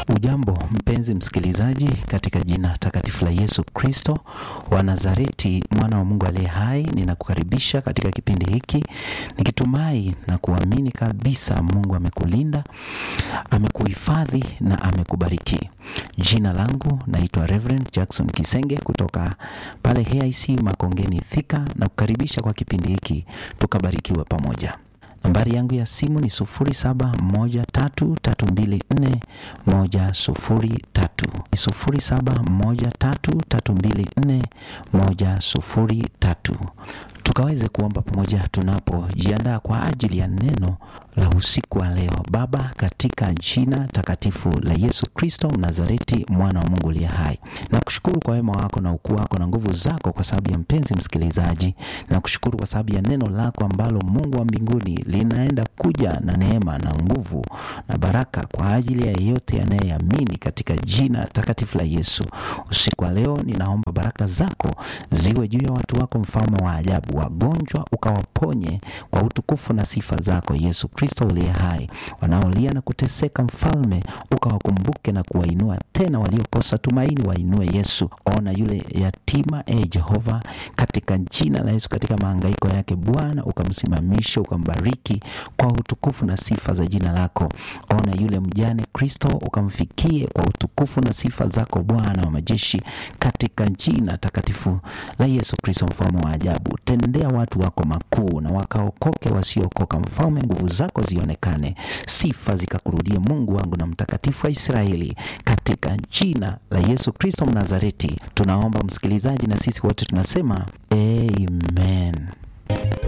Ujambo mpenzi msikilizaji, katika jina takatifu la Yesu Kristo wa Nazareti, mwana wa Mungu aliye hai, ninakukaribisha katika kipindi hiki nikitumai na kuamini kabisa Mungu amekulinda, amekuhifadhi na amekubariki. Jina langu naitwa Reverend Jackson Kisenge kutoka pale HIC Makongeni Thika, na kukaribisha kwa kipindi hiki tukabarikiwe pamoja. Nambari yangu ya simu ni sufuri saba moja tatu tatu mbili nne moja sufuri tatu ni sufuri saba moja tatu tatu mbili nne moja sufuri tatu tukaweze kuomba pamoja tunapojiandaa kwa ajili ya neno la usiku wa leo. Baba, katika jina takatifu la Yesu Kristo Mnazareti, mwana wa Mungu aliye hai, nakushukuru kwa wema wako na ukuu wako na nguvu zako, kwa sababu ya mpenzi msikilizaji. Nakushukuru kwa sababu ya neno lako ambalo Mungu wa mbinguni linaenda kuja na neema na nguvu na baraka kwa ajili ya yeyote anayeamini, katika jina takatifu la Yesu. Usiku wa leo ninaomba baraka zako ziwe juu ya watu wako, mfalme wa ajabu wagonjwa ukawaponye kwa utukufu na sifa zako Yesu Kristo uliye hai. Wanaolia na kuteseka, mfalme ukawakumbuke na kuwainua tena, waliokosa tumaini wainue Yesu. Ona yule yatima, e Jehova, katika jina la Yesu, katika mahangaiko yake Bwana ukamsimamishe, ukambariki kwa utukufu na sifa za jina lako. Ona yule mjane Kristo, ukamfikie kwa utukufu na sifa zako Bwana wa majeshi, katika jina takatifu la Yesu Kristo, mfalme wa ajabu tendea watu wako makuu na wakaokoke wasiokoka. Mfalme, nguvu zako zionekane, sifa zikakurudie, Mungu wangu na mtakatifu wa Israeli, katika jina la Yesu Kristo Mnazareti tunaomba msikilizaji, na sisi wote tunasema amen.